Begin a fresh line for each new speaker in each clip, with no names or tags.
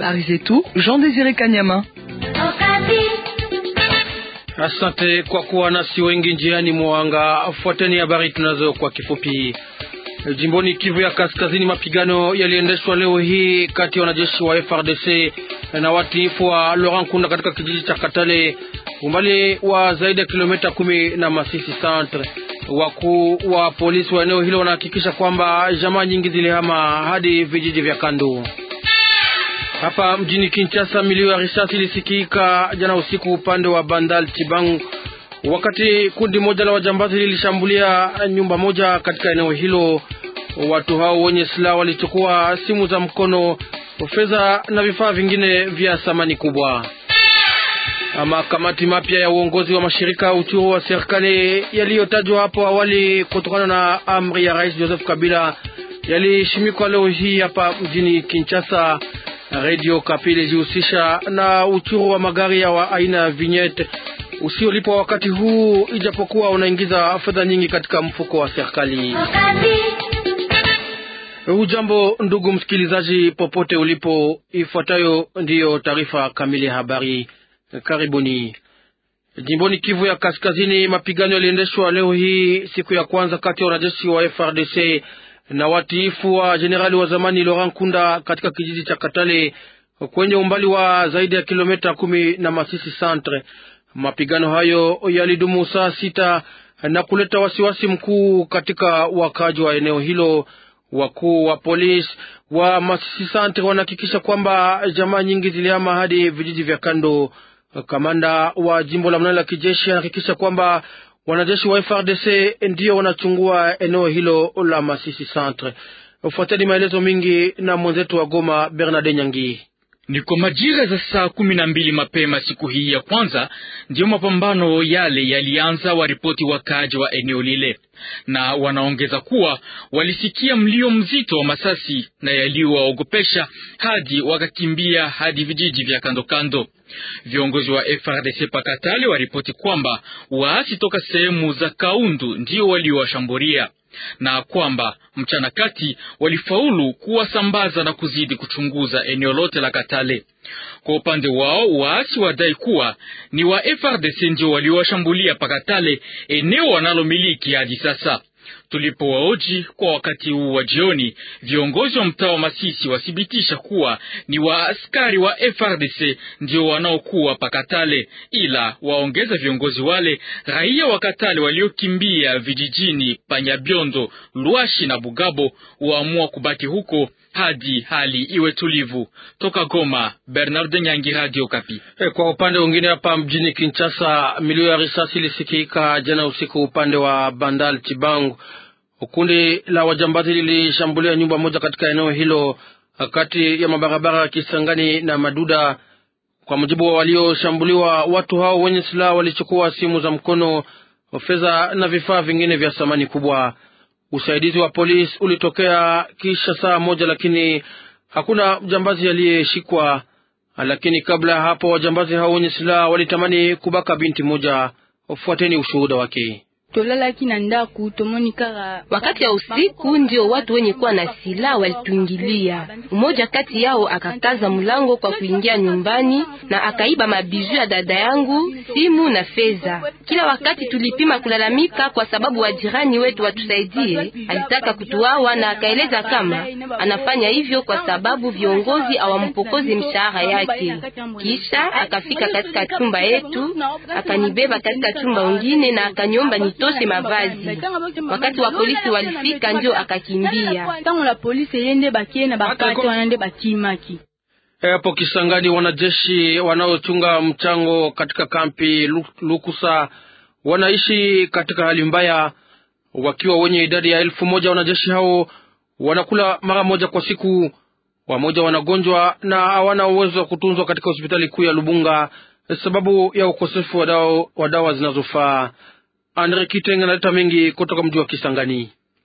Habari zetu Jean Desire Kanyama.
Asante kwa kuwa nasi wengi njiani mwanga. Fuateni habari tunazo kwa kifupi. Jimboni Kivu ya Kaskazini, mapigano yaliendeshwa leo hii kati ya wanajeshi wa FRDC na watiifu wa Laurent Kunda katika kijiji cha Katale, umbali wa zaidi ya kilomita kumi na Masisi Centre. Wakuu wa polisi wa eneo hilo wanahakikisha kwamba jamaa nyingi zilihama hadi vijiji vya kando. Hapa mjini Kinshasa, milio ya risasi ilisikika jana usiku upande wa Bandal Tibang, wakati kundi moja la wajambazi lilishambulia nyumba moja katika eneo hilo. Watu hao wenye silaha walichukua simu za mkono, fedha na vifaa vingine vya thamani kubwa. Makamati mapya ya uongozi wa mashirika ya uchuru wa serikali yaliyotajwa hapo awali kutokana na amri ya Rais Joseph Kabila yalishimikwa leo hii hapa mjini Kinshasa. Radio Kapi ilijihusisha na uchuru wa magari ya wa aina ya vignette usiolipwa wakati huu, ijapokuwa unaingiza fedha nyingi katika mfuko wa serikali. Hujambo ndugu msikilizaji, popote ulipo, ifuatayo ndiyo taarifa kamili ya habari. Karibuni. Jimboni Kivu ya Kaskazini, mapigano yaliendeshwa leo hii siku ya kwanza kati ya wanajeshi wa FRDC na watiifu wa jenerali wa zamani Laurent Kunda katika kijiji cha Katale kwenye umbali wa zaidi ya kilomita kumi na Masisi Centre. Mapigano hayo yalidumu saa sita na kuleta wasiwasi mkuu katika wakaji wa eneo hilo. Wakuu wa polisi wa Masisi Centre wanahakikisha kwamba jamaa nyingi zilihama hadi vijiji vya kando. Kamanda wa jimbo la mnane la kijeshi anahakikisha kwamba wanajeshi wa FRDC ndio wanachungua eneo hilo la Masisi Centre. Ufuateni maelezo mingi na mwenzetu wa Goma Bernard Nyangi.
Ni kwa majira za saa kumi na mbili mapema siku hii ya kwanza ndiyo mapambano yale yalianza, waripoti wakaaji wa eneo lile, na wanaongeza kuwa walisikia mlio mzito wa masasi na yaliyowaogopesha hadi wakakimbia hadi vijiji vya kandokando. Viongozi wa FRDC Pakatale waripoti kwamba waasi toka sehemu za Kaundu ndio waliowashambulia na kwamba mchana kati walifaulu kuwasambaza na kuzidi kuchunguza eneo lote la Katale. Kwa upande wao waasi wadai kuwa ni wa FRDC ndio waliowashambulia Pakatale, eneo wanalomiliki hadi sasa. Tulipowaoji kwa wakati huu wa jioni, viongozi wa mtaa wa Masisi wathibitisha kuwa ni waaskari wa FRDC ndio wanaokuwa Pakatale, ila waongeza viongozi wale raia wa Katale waliokimbia vijijini Panyabiondo, Lwashi na Bugabo waamua kubaki huko hadi hali iwe tulivu. Toka Goma, Bernard Nyangi, Radio Kapi.
E, kwa upande mwingine hapa mjini Kinshasa, milio ya risasi ilisikika jana usiku upande wa Bandal Chibangu. Kundi la wajambazi lilishambulia nyumba moja katika eneo hilo kati ya mabarabara ya Kisangani na Maduda. Kwa mujibu wa walioshambuliwa, watu hao wenye silaha walichukua simu za mkono, fedha na vifaa vingine vya thamani kubwa. Usaidizi wa polisi ulitokea kisha saa moja, lakini hakuna mjambazi aliyeshikwa. Lakini kabla ya hapo, wajambazi hao wenye silaha walitamani kubaka binti moja. Fuateni ushuhuda wake.
Wakati ya usiku ndio watu wenye kuwa na silaha walituingilia. Mmoja kati yao akakaza mlango kwa kuingia nyumbani na akaiba mabiju ya dada yangu, simu na fedha. Kila wakati tulipima kulalamika kwa sababu wajirani wetu watusaidie, alitaka kutuawa na akaeleza kama anafanya hivyo kwa sababu viongozi hawampokozi mshahara yake. Kisha akafika katika chumba yetu, akanibeba katika chumba ungine na akaniomba ni toshe mavazi. Wakati wa polisi walifika, ndio akakimbia.
Hapo Kisangani, wanajeshi wanaochunga mchango katika kampi Lukusa wanaishi katika hali mbaya, wakiwa wenye idadi ya elfu moja. Wanajeshi hao wanakula mara moja kwa siku, wamoja wanagonjwa na hawana uwezo wa kutunzwa katika hospitali kuu ya Lubunga sababu ya ukosefu wa dawa zinazofaa. Andre Kiteng analeta mengi kutoka mji wa Kisangani.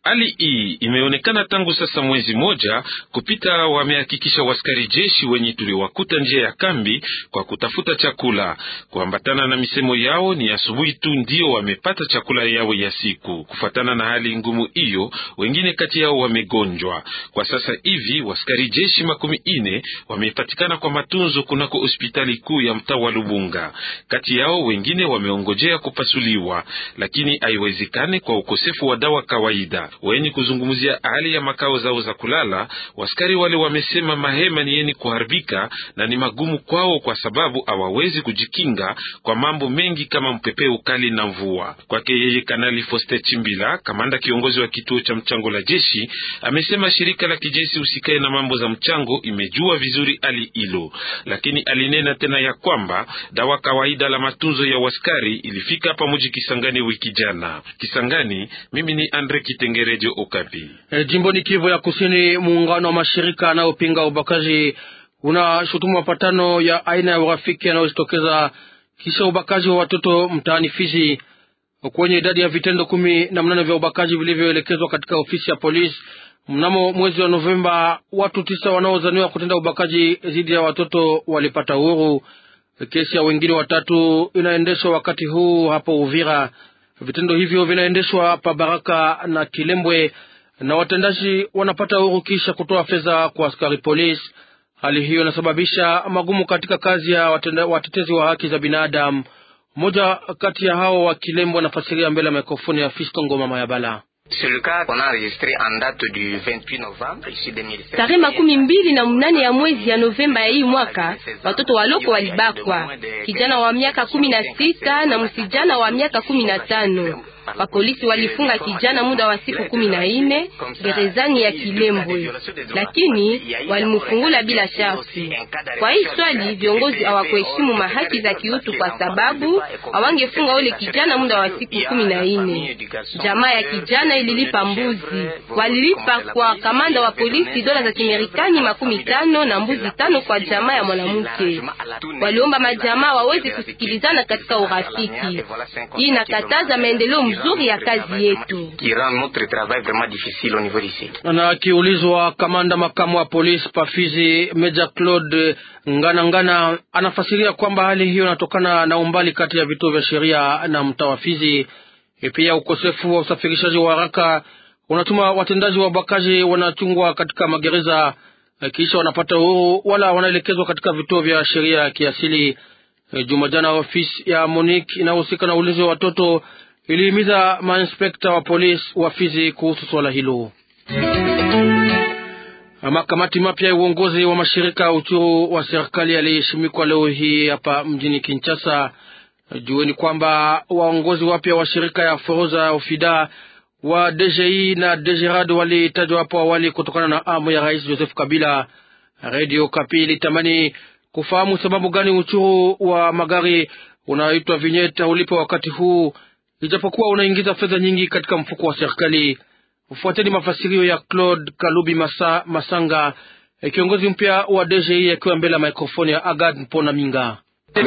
Hali hii imeonekana tangu sasa mwezi moja kupita. Wamehakikisha waskari jeshi wenye tuliwakuta njia ya kambi kwa kutafuta chakula. Kuambatana na misemo yao, ni asubuhi tu ndio wamepata chakula yao ya siku. Kufuatana na hali ngumu hiyo, wengine kati yao wamegonjwa. Kwa sasa hivi waskari jeshi makumi ine wamepatikana kwa matunzo kunako hospitali kuu ya mtaa wa Lubunga. Kati yao wengine wameongojea kupasuliwa, lakini haiwezekani kwa ukosefu wa dawa kawaida. Wenye kuzungumzia hali ya makao zao za kulala, waskari wale wamesema mahema ni yeni kuharibika na ni magumu kwao, kwa sababu hawawezi kujikinga kwa mambo mengi kama mpepeo kali na mvua. Kwake yeye, Kanali Foster Chimbila, kamanda kiongozi wa kituo cha mchango la jeshi, amesema shirika la kijeshi usikae na mambo za mchango imejua vizuri hali hilo, lakini alinena tena ya kwamba dawa kawaida la matunzo ya waskari ilifika hapa mji Kisangani wiki jana. Kisangani, mimi ni Andre Kitengerejo Okapi.
E, jimboni Kivu ya Kusini, muungano wa mashirika yanayopinga ubakaji unashutumu mapatano ya aina ya urafiki yanayojitokeza kisha ubakaji wa watoto mtaani Fizi. Kwenye idadi ya vitendo kumi na mnane vya ubakaji vilivyoelekezwa katika ofisi ya polisi mnamo mwezi wa Novemba, watu tisa wanaozaniwa kutenda ubakaji dhidi ya watoto walipata uhuru. Kesi ya wengine watatu inaendeshwa wakati huu hapo Uvira. Vitendo hivyo vinaendeshwa pa Baraka na Kilembwe na watendaji wanapata uhuru kisha kutoa fedha kwa askari polisi. Hali hiyo inasababisha magumu katika kazi ya watenda, watetezi wa haki za binadamu. Mmoja kati ya hao wa Kilembwe anafasiria mbele ya mikrofoni ya Fisto Ngoma Mayabala.
Tarehe makumi mbili na mnane ya mwezi ya Novemba ya hii mwaka watoto waloko walibakwa, kijana wa miaka kumi na sita na msijana wa miaka kumi na tano. Wapolisi walifunga kijana muda wa siku kumi na ine gerezani ya Kilembwe, lakini walimufungula bila sharti. Kwa hii swali viongozi hawakuheshimu mahaki za kiutu, kwa sababu hawangefunga ule kijana muda wa siku kumi na ine. Jamaa ya kijana ililipa mbuzi, walilipa kwa kamanda wa polisi dola za Kimerikani makumi tano na mbuzi tano kwa jamaa ya mwanamke. Waliomba majamaa waweze kusikilizana katika urafiki. Hii inakataza maendeleo mzuri ya kazi yetu.
Na akiulizwa kamanda makamu wa polisi Pafizi Meja Claude Ngana Ngana anafasiria kwamba hali hiyo inatokana na umbali kati ya vituo vya sheria na mtaa wa Fizi. Pia ukosefu wa usafirishaji wa haraka unatuma watendaji wa ubakaji wanachungwa katika magereza kisha wanapata uhuru wala wanaelekezwa katika vituo vya sheria ya kiasili. Juma jana ofisi ya Monique inayohusika na ulinzi wa watoto ilihimiza mainspekta wa polisi wa Fizi kuhusu swala hilo. Makamati mapya ya uongozi wa mashirika ya uchuru wa serikali yaliheshimikwa leo hii hapa mjini Kinshasa. Jueni kwamba waongozi wapya wa shirika ya forodha ya Ofida wa DGI na DGRAD walitajwa hapo awali kutokana na amu ya Rais Joseph Kabila. Radio Kapi ilitamani kufahamu sababu gani uchuru wa magari unaoitwa vinyeta ulipo wakati huu ijapokuwa unaingiza fedha nyingi katika mfuko wa serikali. Ufuateni mafasirio ya Claude Kalubi Masa, Masanga, kiongozi mpya wa DGI akiwa mbele ya mikrofoni ya Agad Mpona Minga.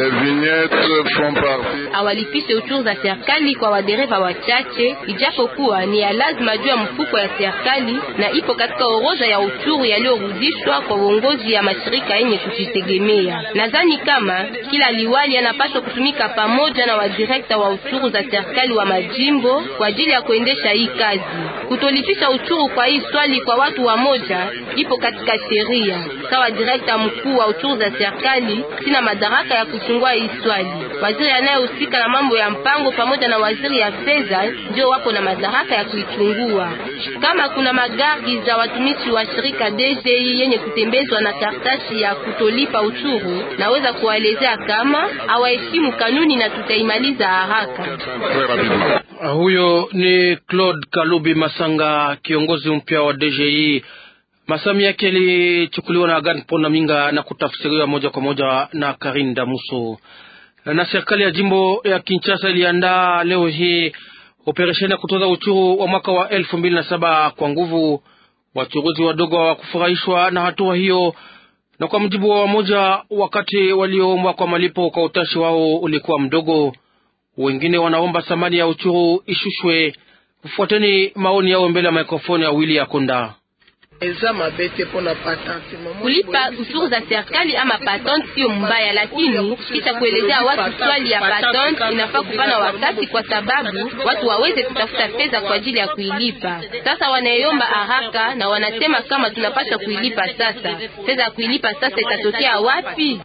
Awalipishe uchuru za serikali kwa wadereva wachache, ijapokuwa ni ya lazima juu ya mfuko ya serikali na ipo katika orodha ya uchuru yaliyorudishwa kwa uongozi ya mashirika yenye kujitegemea. Nadhani kama kila liwali anapaswa kutumika pamoja na wadirekta wa uchuru za serikali wa majimbo kwa ajili ya kuendesha hii kazi. Kutolipisha uchuru kwa hii swali kwa watu wa moja ipo katika sheria. Sawa direkta mkuu wa uchuru za serikali, sina madaraka ya kuchungua hii swali. Waziri anayehusika na mambo ya mpango pamoja na waziri ya fedha ndio wapo na madaraka ya kuichungua. Kama kuna magari za watumishi wa shirika DGI yenye kutembezwa na karatasi ya kutolipa uchuru, naweza kuwaelezea kama hawaheshimu kanuni na tutaimaliza haraka.
Huyo ni Claude Kalubi Masanga, kiongozi mpya wa DGI. Masami yake yalichukuliwa na Agan Ponda Minga na kutafsiriwa moja kwa moja na Karin Damuso. Na serikali ya jimbo ya Kinshasa iliandaa leo hii operesheni ya kutoza uchuru wa mwaka wa elfu mbili na saba kwa nguvu. Wachuruzi wadogo hawakufurahishwa na hatua hiyo, na kwa mujibu wa wamoja, wakati walioombwa kwa malipo kwa utashi wao ulikuwa mdogo. Wengine wanaomba thamani ya uchuru ishushwe. Fuateni maoni yao mbele ya mikrofoni ya Willy Akonda.
Kulipa ushuru za serikali ama patente sio mbaya, lakini kisha kuelezea watu swali ya patente inafaa kupana wakati, kwa sababu watu waweze kutafuta pesa kwa ajili ya kuilipa. Sasa wanaiomba haraka na wanasema kama tunapaswa kuilipa sasa. Pesa ya kuilipa sasa itatokea wapi?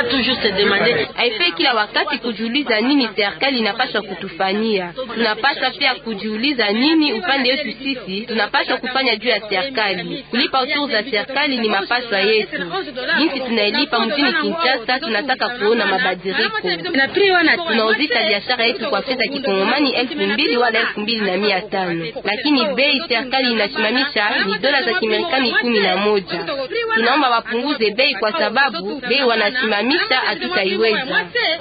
Haifai kila wakati kujiuliza nini serikali inapaswa kutufanyia. Tunapaswa pia kujiuliza nini upande wetu sisi tunapaswa kufanya juu ya serikali. Kulipa ushuru za serikali ni mapaswa yetu. Jinsi tunailipa mjini Kinshasa, tunataka kuona mabadiliko. Tunauzisha biashara yetu kwa pesa kikongomani elfu mbili wala elfu mbili na mia tano lakini bei serikali inasimamisha ni dola za Kimarekani kumi na moja. Tunaomba wapunguze bei kwa sababu bei wanasimamisha hatutaiweza.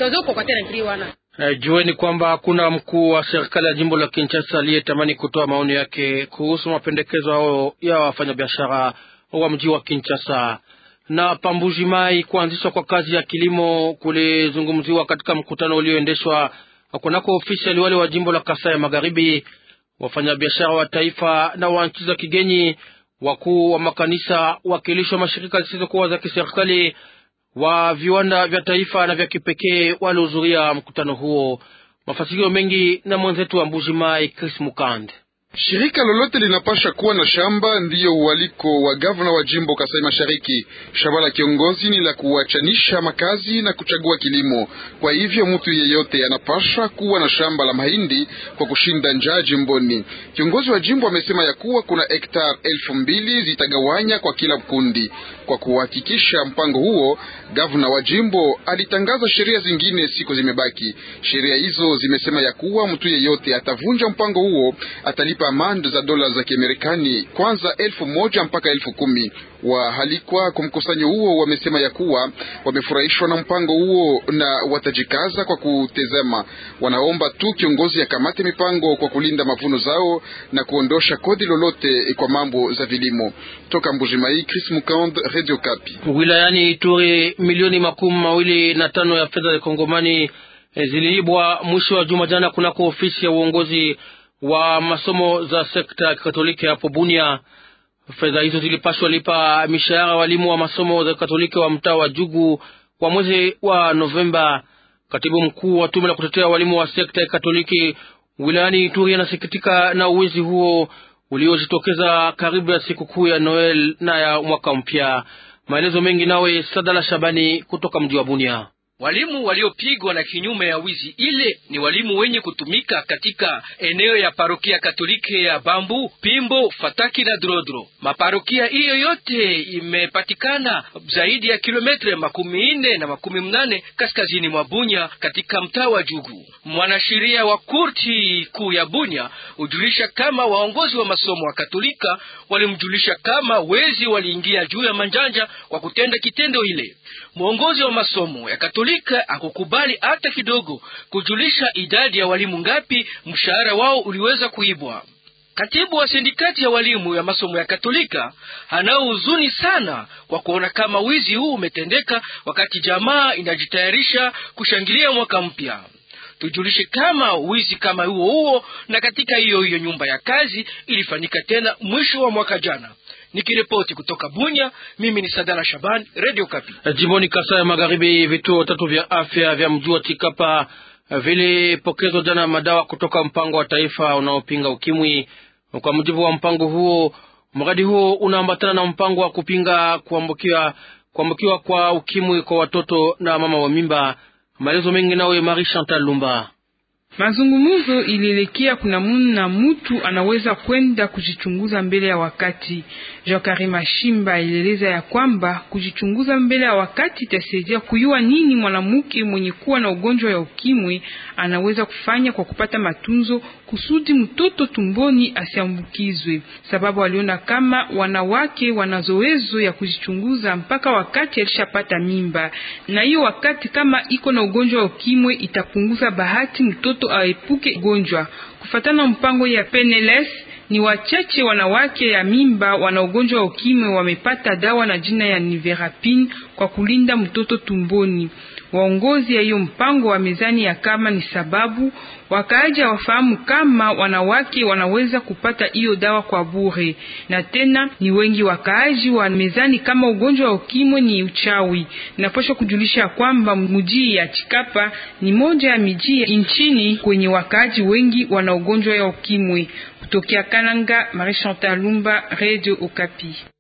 Uh, jueni kwamba hakuna mkuu wa serikali ya jimbo la Kinshasa aliyetamani kutoa maoni yake kuhusu mapendekezo hao ya wafanyabiashara wa mji wa Kinshasa. Na Pambuji Mai, kuanzishwa kwa kazi ya kilimo kulizungumziwa katika mkutano ulioendeshwa kunako ofisi ya liwali wa jimbo la Kasai ya Magharibi. Wafanyabiashara wa taifa na wa nchi za kigeni, wakuu wa makanisa, wakilishi wa mashirika zisizokuwa za kiserikali wa viwanda vya taifa na vya kipekee walihudhuria mkutano huo. Mafasilio mengi na mwenzetu wa Mbuji Mai, Chris Mukand.
Shirika lolote linapasha kuwa na shamba, ndiyo ualiko wa gavana wa jimbo Kasai Mashariki. Shamba la kiongozi ni la kuachanisha makazi na kuchagua kilimo. Kwa hivyo mtu yeyote anapasha kuwa na shamba la mahindi kwa kushinda njaa jimboni. Kiongozi wa jimbo amesema ya kuwa kuna hektar elfu mbili zitagawanya kwa kila kundi. Kwa kuhakikisha mpango huo, gavana wa jimbo alitangaza sheria zingine siku zimebaki. Sheria hizo zimesema ya kuwa mtu yeyote atavunja mpango huo atalipa amande za dola za Kiamerikani kwanza elfu moja mpaka elfu kumi. Wahalikwa kwa mkusanyo huo wamesema ya kuwa wamefurahishwa na mpango huo na watajikaza kwa kutezema. Wanaomba tu kiongozi akamate mipango kwa kulinda mavuno zao na kuondosha kodi lolote kwa mambo za vilimo. Toka Mbujimai, Chris Mukand, Radio Kapi.
Wilayani Ituri, milioni makumi mawili na tano ya fedha za Kongomani ziliibwa mwisho wa juma jana kunako ofisi ya uongozi wa masomo za sekta ya Katoliki hapo Bunia. Fedha hizo zilipashwa lipa mishahara walimu wa masomo za Katoliki wa mtaa wa Jugu kwa mwezi wa Novemba. Katibu mkuu wa tume la kutetea walimu wa sekta ya Katoliki wilayani Ituri anasikitika na uwizi huo uliojitokeza karibu ya sikukuu ya Noel na ya mwaka mpya. Maelezo mengi nawe Sadala Shabani kutoka mji wa Bunia.
Walimu waliopigwa na kinyume ya wizi ile ni walimu wenye kutumika katika eneo ya parokia Katoliki ya Bambu, Pimbo, Fataki na Drodro. Maparokia hiyo yote imepatikana zaidi ya kilometre makumi nne na makumi mnane kaskazini mwa Bunya katika mtaa wa Jugu. Mwanasheria wa kurti kuu ya Bunya hujulisha kama waongozi wa masomo wa Katolika walimjulisha kama wezi waliingia juu ya manjanja kwa kutenda kitendo ile. Mwongozi wa masomo ya Katolika akukubali hata kidogo kujulisha idadi ya walimu ngapi mshahara wao uliweza kuibwa. Katibu wa sindikati ya walimu ya masomo ya Katolika anao huzuni sana kwa kuona kama wizi huu umetendeka wakati jamaa inajitayarisha kushangilia mwaka mpya. Tujulishe kama wizi kama huo huo na katika hiyo hiyo nyumba ya kazi ilifanyika tena mwisho wa mwaka jana. Nikiripoti kutoka Bunya, mimi ni Sadala Shaban, Radio Kapi.
Jimboni Kasai ya Magharibi, vituo tatu vya afya vya mji wa Chikapa vilipokezwa jana madawa kutoka mpango wa taifa unaopinga ukimwi. Kwa mujibu wa mpango huo, mradi huo unaambatana na mpango wa kupinga kuambukiwa kuambukiwa kwa ukimwi kwa watoto na mama wa mimba. Maelezo mengi nawe Marie Chantal Lumba.
Mazungumzo ilielekea kuna muna mutu anaweza kwenda kujichunguza mbele ya wakati. Jean-Karim Mashimba ilieleza ya kwamba kujichunguza mbele ya wakati itasaidia kuyua nini mwanamke mwenye kuwa na ugonjwa ya ukimwi anaweza kufanya kwa kupata matunzo kusudi mtoto tumboni asiambukizwe, sababu aliona kama wanawake wana zoezo ya kujichunguza mpaka wakati alishapata mimba, na hiyo wakati kama iko na ugonjwa wa ukimwi itapunguza bahati mtoto aepuke ugonjwa. Kufatana mpango ya PNLS ni wachache wanawake ya mimba wana ugonjwa wa ukimwi wamepata dawa na jina ya Niverapine kwa kulinda mtoto tumboni. Waongozi ya hiyo mpango wa mezani ya kama ni sababu wakaaji wafahamu kama wanawake wanaweza kupata hiyo dawa kwa bure, na tena ni wengi wakaaji wa mezani kama ugonjwa wa ukimwi ni uchawi. Napaswa kujulisha kwamba mji ya Chikapa ni moja ya miji nchini kwenye wakaaji wengi wana ugonjwa ya ukimwi. Kutokea Kananga, Marie Chantal Lumba, Radio Okapi.